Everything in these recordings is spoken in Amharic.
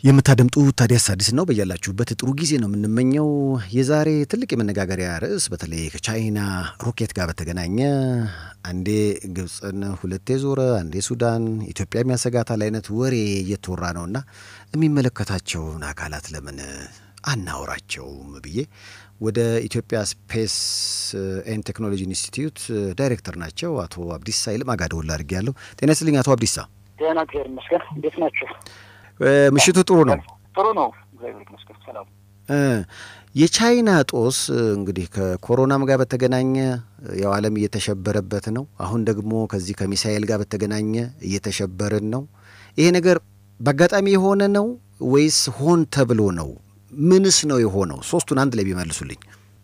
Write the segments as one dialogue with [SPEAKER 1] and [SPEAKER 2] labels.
[SPEAKER 1] የምታደምጡ ታዲያስ አዲስ ነው። በያላችሁበት ጥሩ ጊዜ ነው የምንመኘው። የዛሬ ትልቅ የመነጋገሪያ ርዕስ በተለይ ከቻይና ሮኬት ጋር በተገናኘ አንዴ ግብፅን ሁለቴ ዞረ፣ አንዴ ሱዳን፣ ኢትዮጵያ የሚያሰጋታል አይነት ወሬ እየተወራ ነውና የሚመለከታቸውን አካላት ለምን አናወራቸውም ብዬ ወደ ኢትዮጵያ ስፔስ ኤንድ ቴክኖሎጂ ኢንስቲትዩት ዳይሬክተር ናቸው አቶ አብዲሳ ይልማ ጋር ደውል አድርጌያለሁ። ጤና ይስጥልኝ አቶ አብዲሳ።
[SPEAKER 2] ደህና እግዚአብሔር ይመስገን። እንዴት ናቸው?
[SPEAKER 1] ምሽቱ ጥሩ ነው?
[SPEAKER 2] ጥሩ ነው እግዚአብሔር ይመስገን። ሰላም።
[SPEAKER 1] የቻይና ጦስ እንግዲህ ከኮሮናም ጋር በተገናኘ ያው ዓለም እየተሸበረበት ነው። አሁን ደግሞ ከዚህ ከሚሳኤል ጋር በተገናኘ እየተሸበርን ነው። ይሄ ነገር በአጋጣሚ የሆነ ነው ወይስ ሆን ተብሎ ነው? ምንስ ነው የሆነው? ሶስቱን አንድ ላይ ቢመልሱልኝ።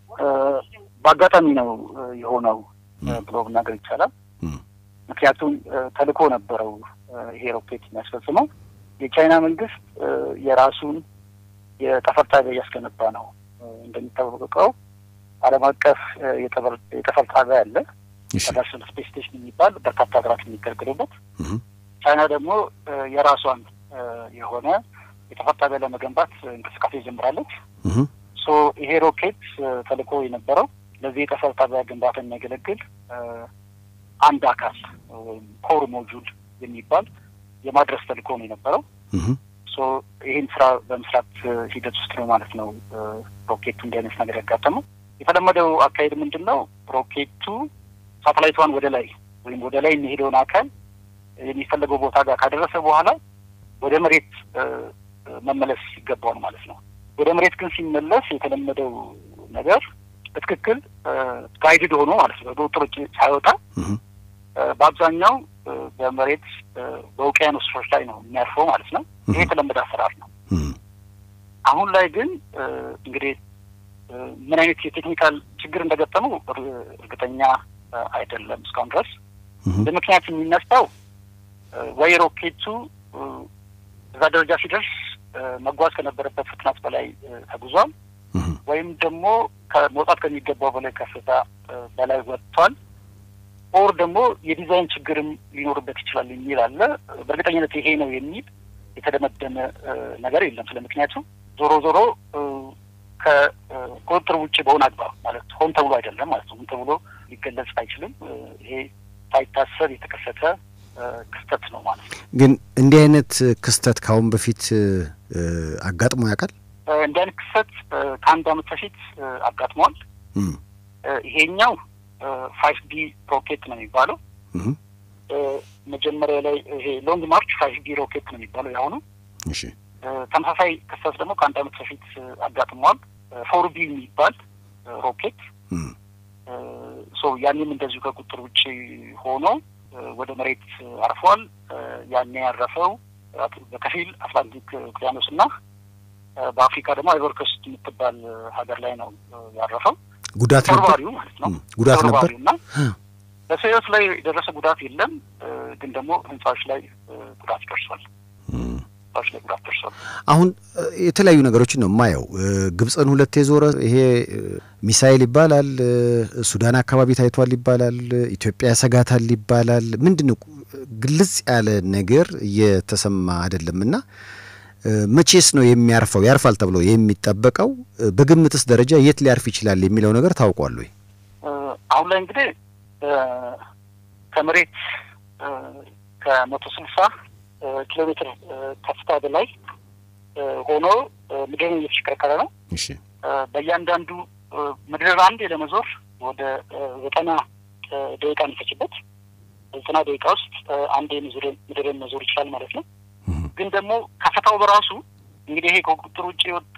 [SPEAKER 2] በአጋጣሚ ነው የሆነው ብሎ መናገር ይቻላል። ምክንያቱም ተልእኮ ነበረው ይሄ ሮኬት የሚያስፈጽመው የቻይና መንግስት የራሱን የጠፈር ጣቢያ እያስገነባ ነው። እንደሚታወቀው ዓለም አቀፍ የጠፈር ጣቢያ አለ፣ ኢንተርናሽናል ስፔስ ስቴሽን የሚባል በርካታ ሀገራት የሚገለገሉበት። ቻይና ደግሞ የራሷን የሆነ የጠፈር ጣቢያ ለመገንባት እንቅስቃሴ ጀምራለች። ሶ ይሄ ሮኬት ተልእኮ የነበረው ለዚህ የጠፈር ጣቢያ ግንባታ የሚያገለግል አንድ አካል ወይም ኮር ሞጁል የሚባል የማድረስ ተልእኮ ነው የነበረው። ሶ ይህን ስራ በመስራት ሂደት ውስጥ ነው ማለት ነው ሮኬቱ እንዲህ አይነት ነገር ያጋጠመው። የተለመደው አካሄድ ምንድን ነው? ሮኬቱ ሳተላይቷን ወደ ላይ ወይም ወደ ላይ የሚሄደውን አካል የሚፈለገው ቦታ ጋር ካደረሰ በኋላ ወደ መሬት መመለስ ይገባዋል ማለት ነው። ወደ መሬት ግን ሲመለስ የተለመደው ነገር በትክክል ጋይድድ ሆኖ ማለት ነው በውጥር ውጭ ሳይወጣ በአብዛኛው በመሬት በውቅያኖሶች ላይ ነው የሚያርፈው ማለት ነው። ይሄ የተለመደ አሰራር ነው። አሁን ላይ ግን እንግዲህ ምን አይነት የቴክኒካል ችግር እንደገጠመው እርግጠኛ አይደለም እስካሁን ድረስ። እንደ ምክንያት የሚነሳው ወይ ሮኬቱ እዛ ደረጃ ሲደርስ መጓዝ ከነበረበት ፍጥነት በላይ ተጉዟል፣ ወይም ደግሞ ከመውጣት ከሚገባው በላይ ከፍታ በላይ ወጥቷል ኦር ደግሞ የዲዛይን ችግርም ሊኖርበት ይችላል የሚል አለ። በእርግጠኝነት ይሄ ነው የሚል የተደመደመ ነገር የለም። ስለ ምክንያቱ ዞሮ ዞሮ ከቁጥጥር ውጭ በሆነ አግባብ ማለት ሆን ተብሎ አይደለም ማለት ነው። ሆን ተብሎ ሊገለጽ አይችልም። ይሄ ሳይታሰብ የተከሰተ ክስተት ነው ማለት ነው።
[SPEAKER 1] ግን እንዲህ አይነት ክስተት ከአሁን በፊት አጋጥሞ ያውቃል?
[SPEAKER 2] እንዲህ አይነት ክስተት ከአንድ ዓመት በፊት አጋጥሟል። ይሄኛው ፋይቭ ቢ ሮኬት ነው የሚባለው። መጀመሪያ ላይ ይሄ ሎንግ ማርች ፋይቭ ቢ ሮኬት ነው የሚባለው የአሁኑ። ተመሳሳይ ክስተት ደግሞ ከአንድ ዓመት በፊት አጋጥሟል። ፎር ቢ የሚባል ሮኬት ሶ ያኔም እንደዚሁ ከቁጥር ውጭ ሆኖ ወደ መሬት አርፏል። ያኔ ያረፈው በከፊል አትላንቲክ ውቅያኖስ እና በአፍሪካ ደግሞ አይቮሪ ኮስት የምትባል ሀገር ላይ ነው ያረፈው።
[SPEAKER 1] ጉዳት ነበር
[SPEAKER 2] ማለት ነው።
[SPEAKER 1] ጉዳት ነበር
[SPEAKER 2] እና በሰው ሕይወት ላይ የደረሰ ጉዳት የለም። ግን ደግሞ ህንፃዎች ላይ ጉዳት ደርሷል። ህንፃዎች ላይ ጉዳት ደርሷል።
[SPEAKER 1] አሁን የተለያዩ ነገሮችን ነው የማየው። ግብፅን ሁለቴ ዞረ። ይሄ ሚሳይል ይባላል። ሱዳን አካባቢ ታይቷል ይባላል። ኢትዮጵያ ያሰጋታል ይባላል። ምንድን ነው ግልጽ ያለ ነገር እየተሰማ አይደለም እና መቼስ ነው የሚያርፈው? ያርፋል ተብሎ የሚጠበቀው በግምትስ ደረጃ የት ሊያርፍ ይችላል የሚለው ነገር ታውቋል ወይ?
[SPEAKER 2] አሁን ላይ እንግዲህ ከመሬት ከመቶ ስልሳ ኪሎ ሜትር ከፍታ በላይ ሆኖ ምድርን እየተሽከረከረ ነው።
[SPEAKER 1] እሺ
[SPEAKER 2] በእያንዳንዱ ምድር አንዴ ለመዞር ወደ ዘጠና ደቂቃ የሚፈጅበት ዘጠና ደቂቃ ውስጥ አንዴ ምድርን መዞር ይችላል ማለት ነው። ግን ደግሞ ከፍታው በራሱ እንግዲህ ይሄ ከቁጥጥር ውጭ የወጣ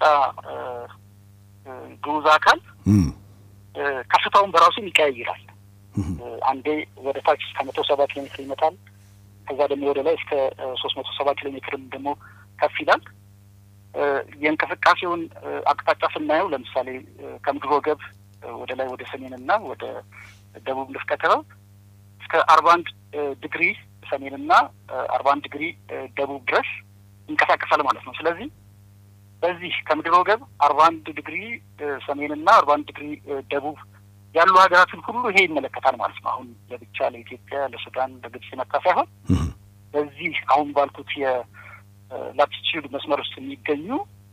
[SPEAKER 2] ግዑዝ አካል ከፍታውን በራሱ ይቀያይራል። አንዴ ወደ ታች እስከ መቶ ሰባ ኪሎ ሜትር ይመጣል። ከዛ ደግሞ ወደ ላይ እስከ ሶስት መቶ ሰባ ኪሎ ሜትርም ደግሞ ከፍ ይላል። የእንቅስቃሴውን አቅጣጫ ስናየው ለምሳሌ ከምድር ወገብ ወደ ላይ ወደ ሰሜንና ወደ ደቡብ ንፍቀ ክበብ እስከ አርባ አንድ ዲግሪ ሰሜንና አርባ አንድ ዲግሪ ደቡብ ድረስ ይንቀሳቀሳል ማለት ነው። ስለዚህ በዚህ ከምድር ወገብ አርባ አንድ ዲግሪ ሰሜንና አርባ አንድ ዲግሪ ደቡብ ያሉ ሀገራትን ሁሉ ይሄ ይመለከታል ማለት ነው። አሁን ለብቻ ለኢትዮጵያ፣ ለሱዳን፣ ለግብጽ የመጣ ሳይሆን በዚህ አሁን ባልኩት ላቲቲዩድ መስመር ውስጥ የሚገኙ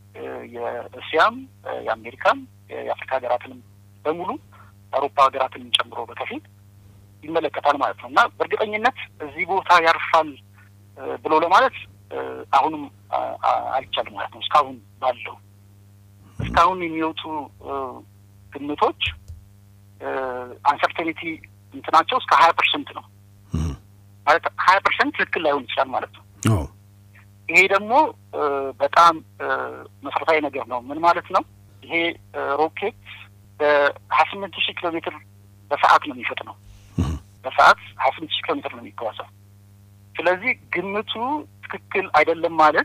[SPEAKER 2] የእስያም የአሜሪካም የአፍሪካ ሀገራትንም በሙሉ የአውሮፓ ሀገራትንም ጨምሮ በከፊል ይመለከታል ማለት ነው እና በእርግጠኝነት እዚህ ቦታ ያርፋል ብሎ ለማለት አሁንም አይቻልም ማለት ነው። እስካሁን ባለው እስካሁን የሚወጡ ግምቶች አንሰርቴኒቲ እንትናቸው እስከ ሀያ ፐርሰንት ነው ማለት ሀያ ፐርሰንት ትክክል ላይሆን ይችላል ማለት ነው። ይሄ ደግሞ በጣም መሰረታዊ ነገር ነው። ምን ማለት ነው? ይሄ ሮኬት በሀያ ስምንት ሺህ ኪሎ ሜትር በሰዓት ነው የሚፈጥ ነው። በሰዓት ሀያ ስምንት ሺህ ኪሎ ሜትር ነው የሚጓዘው። ስለዚህ ግምቱ ትክክል አይደለም ማለት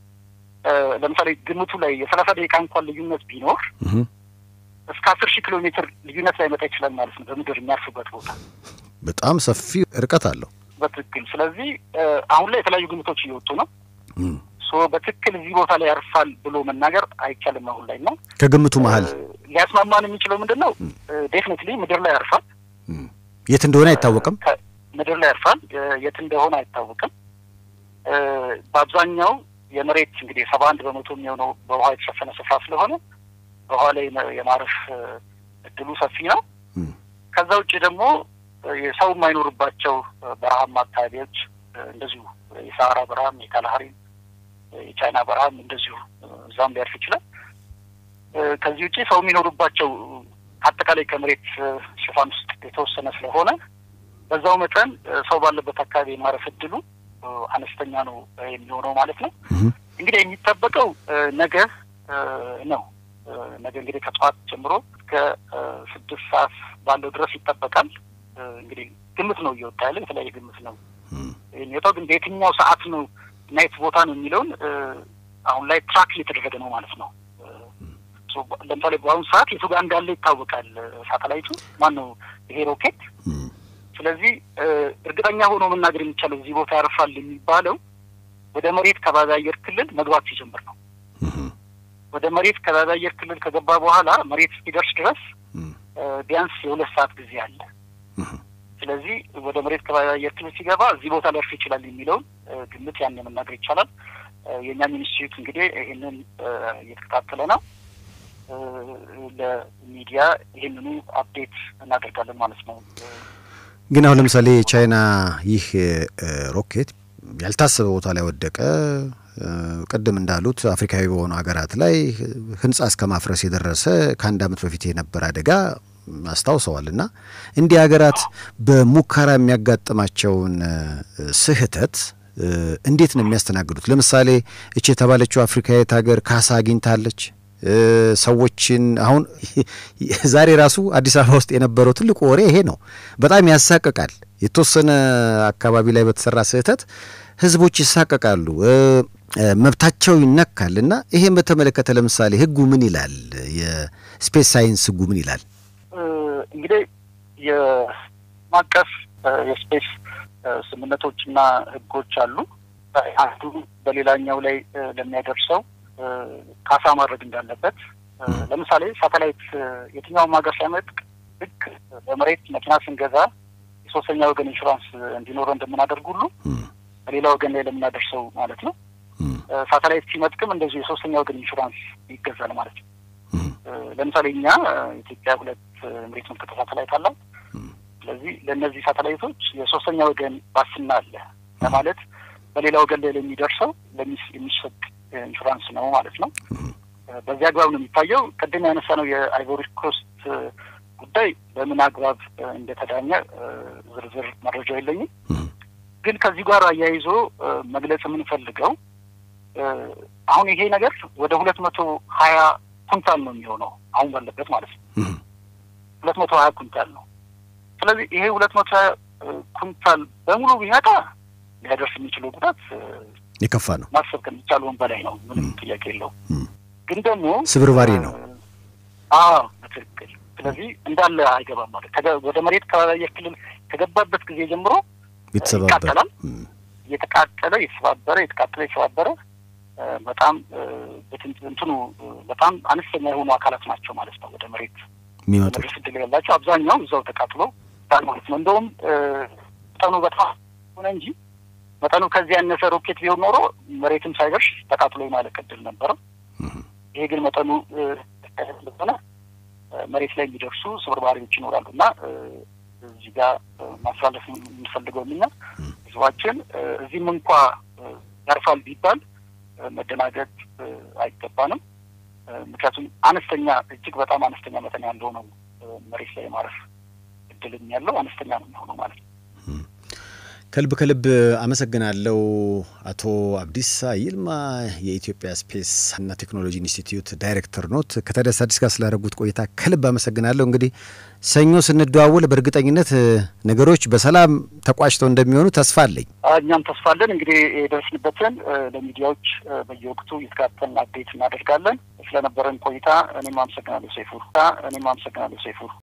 [SPEAKER 2] ለምሳሌ ግምቱ ላይ የሰላሳ ደቂቃ እንኳን ልዩነት ቢኖር እስከ አስር ሺህ ኪሎ ሜትር ልዩነት ላይ መጣ ይችላል ማለት ነው። በምድር የሚያርፍበት ቦታ
[SPEAKER 1] በጣም ሰፊ ርቀት አለው
[SPEAKER 2] በትክክል። ስለዚህ አሁን ላይ የተለያዩ ግምቶች እየወጡ ነው። ሶ በትክክል እዚህ ቦታ ላይ ያርፋል ብሎ መናገር አይቻልም አሁን ላይ ነው።
[SPEAKER 1] ከግምቱ መሀል
[SPEAKER 2] ሊያስማማን የሚችለው ምንድን ነው? ዴፊኒትሊ ምድር ላይ ያርፋል።
[SPEAKER 1] የት እንደሆነ አይታወቅም።
[SPEAKER 2] ምድር ላይ ያርፋል። የት እንደሆነ አይታወቅም። በአብዛኛው የመሬት እንግዲህ ሰባ አንድ በመቶ የሚሆነው በውሃ የተሸፈነ ስፍራ ስለሆነ በውሃ ላይ የማረፍ እድሉ ሰፊ ነው። ከዛ ውጭ ደግሞ የሰው የማይኖርባቸው በረሃማ አካባቢዎች እንደዚሁ የሰሃራ በረሃም፣ የካላሃሪ፣ የቻይና በረሃም እንደዚሁ እዛም ሊያርፍ ይችላል። ከዚህ ውጭ ሰው የሚኖሩባቸው አጠቃላይ ከመሬት ሽፋን ውስጥ የተወሰነ ስለሆነ በዛው መጠን ሰው ባለበት አካባቢ የማረፍ እድሉ አነስተኛ ነው የሚሆነው ማለት ነው። እንግዲህ የሚጠበቀው ነገ ነው። ነገ እንግዲህ ከጠዋት ጀምሮ እስከ ስድስት ሰዓት ባለው ድረስ ይጠበቃል። እንግዲህ ግምት ነው እየወጣ ያለ የተለያየ ግምት ነው የሚወጣው። ግን በየትኛው ሰዓት ነው እና የት ቦታ ነው የሚለውን አሁን ላይ ትራክ እየተደረገ ነው ማለት ነው። ለምሳሌ በአሁኑ ሰዓት የቱ ጋር እንዳለ ይታወቃል ሳተላይቱ ማን ነው ይሄ ሮኬት። ስለዚህ እርግጠኛ ሆኖ መናገር የሚቻለው እዚህ ቦታ ያርፋል የሚባለው ወደ መሬት ከባቢ አየር ክልል መግባት ሲጀምር ነው። ወደ መሬት ከባቢ አየር ክልል ከገባ በኋላ መሬት እስኪደርስ ድረስ ቢያንስ የሁለት ሰዓት ጊዜ አለ። ስለዚህ ወደ መሬት ከባቢ አየር ክልል ሲገባ እዚህ ቦታ ሊያርፍ ይችላል የሚለውን ግምት ያን መናገር ይቻላል። የእኛ ሚኒስትሪት እንግዲህ ይህንን እየተከታተለ ነው። ለሚዲያ ይህንኑ አፕዴት እናደርጋለን ማለት ነው።
[SPEAKER 1] ግን አሁን ለምሳሌ ቻይና ይህ ሮኬት ያልታሰበ ቦታ ላይ ወደቀ። ቅድም እንዳሉት አፍሪካዊ በሆኑ ሀገራት ላይ ሕንጻ እስከ ማፍረስ የደረሰ ከአንድ ዓመት በፊት የነበረ አደጋ አስታውሰዋል። እና እንዲህ ሀገራት በሙከራ የሚያጋጥማቸውን ስህተት እንዴት ነው የሚያስተናግዱት? ለምሳሌ እች የተባለችው አፍሪካዊት ሀገር ካሳ አግኝታለች። ሰዎችን አሁን ዛሬ ራሱ አዲስ አበባ ውስጥ የነበረው ትልቁ ወሬ ይሄ ነው። በጣም ያሳቅቃል። የተወሰነ አካባቢ ላይ በተሰራ ስህተት ህዝቦች ይሳቀቃሉ፣ መብታቸው ይነካል። እና ይሄን በተመለከተ ለምሳሌ ህጉ ምን ይላል? የስፔስ ሳይንስ ህጉ ምን ይላል?
[SPEAKER 2] እንግዲህ የማቀፍ የስፔስ ስምምነቶችና ህጎች አሉ። አንዱ በሌላኛው ላይ ለሚያደርሰው ካሳ ማድረግ እንዳለበት ለምሳሌ ሳተላይት የትኛውም ሀገር ሲያመጥቅ ልክ በመሬት መኪና ስንገዛ የሶስተኛ ወገን ኢንሹራንስ እንዲኖረው እንደምናደርግ ሁሉ በሌላ ወገን ላይ ለምናደርሰው ማለት ነው። ሳተላይት ሲመጥቅም እንደዚሁ የሶስተኛ ወገን ኢንሹራንስ ይገዛል ማለት ነው። ለምሳሌ እኛ ኢትዮጵያ ሁለት መሬት ምልክት ሳተላይት አላት። ስለዚህ ለእነዚህ ሳተላይቶች የሶስተኛ ወገን ዋስትና አለ ለማለት በሌላ ወገን ላይ ለሚደርሰው የሚሰጥ ኢንሹራንስ ነው ማለት ነው። በዚህ አግባብ ነው የሚታየው። ቅድም ያነሳ ነው የአይቮሪ ኮስት ጉዳይ በምን አግባብ እንደተዳኘ ዝርዝር መረጃው የለኝም። ግን ከዚህ ጋር አያይዞ መግለጽ የምንፈልገው አሁን ይሄ ነገር ወደ ሁለት መቶ ሀያ ኩንታል ነው የሚሆነው አሁን ባለበት ማለት ነው። ሁለት መቶ ሀያ ኩንታል ነው። ስለዚህ ይሄ ሁለት መቶ ሀያ ኩንታል በሙሉ ቢመጣ ሊያደርስ የሚችለው ጉዳት
[SPEAKER 1] የከፋ ነው።
[SPEAKER 2] ማሰብ ከሚቻለውን በላይ ነው። ምንም ጥያቄ የለው። ግን ደግሞ
[SPEAKER 1] ስብርባሪ ነው።
[SPEAKER 2] አዎ በትክክል ስለዚህ እንዳለ አይገባም ማለት ወደ መሬት ከባቢ አየር ክልል ከገባበት ጊዜ ጀምሮ ይቃጠላል። እየተቃጠለ የተሰባበረ የተቃጠለ የተሰባበረ በጣም እንትኑ በጣም አነስተኛ የሆኑ አካላት ናቸው ማለት ነው። ወደ መሬት
[SPEAKER 1] የሚመጡት
[SPEAKER 2] መድረስ እድል ያላቸው አብዛኛው እዛው ተቃጥሎ ማለት ነው። እንደውም መጠኑ በጣም ሆነ እንጂ መጠኑ ከዚህ ያነሰ ሮኬት ቢሆን ኖሮ መሬትም ሳይደርስ ተቃጥሎ የማለቅ ዕድል ነበረው። ይሄ ግን መጠኑ ስለሆነ መሬት ላይ የሚደርሱ ስብርባሪዎች ይኖራሉ እና እዚህ ጋር ማስተላለፍ የምንፈልገው እኛ ህዝባችን እዚህም እንኳ ያርፋል ቢባል መደናገጥ አይገባንም። ምክንያቱም አነስተኛ እጅግ በጣም አነስተኛ መጠን ያለው ነው መሬት ላይ የማረፍ እድልም ያለው አነስተኛ ነው የሚሆነው ማለት ነው።
[SPEAKER 1] ከልብ ከልብ አመሰግናለሁ አቶ አብዲሳ ይልማ የኢትዮጵያ ስፔስ እና ቴክኖሎጂ ኢንስቲትዩት ዳይሬክተር ኖት። ከታዲያስ አዲስ ጋር ስላደረጉት ቆይታ ከልብ አመሰግናለሁ። እንግዲህ ሰኞ ስንደዋወል በእርግጠኝነት ነገሮች በሰላም ተቋጭተው እንደሚሆኑ ተስፋ አለኝ።
[SPEAKER 2] እኛም ተስፋ አለን። እንግዲህ የደረስንበትን ለሚዲያዎች በየወቅቱ እየተከታተልን አፕዴት እናደርጋለን። ስለነበረን ቆይታ እኔም አመሰግናለሁ ሰይፉ። እኔም አመሰግናለሁ ሰይፉ።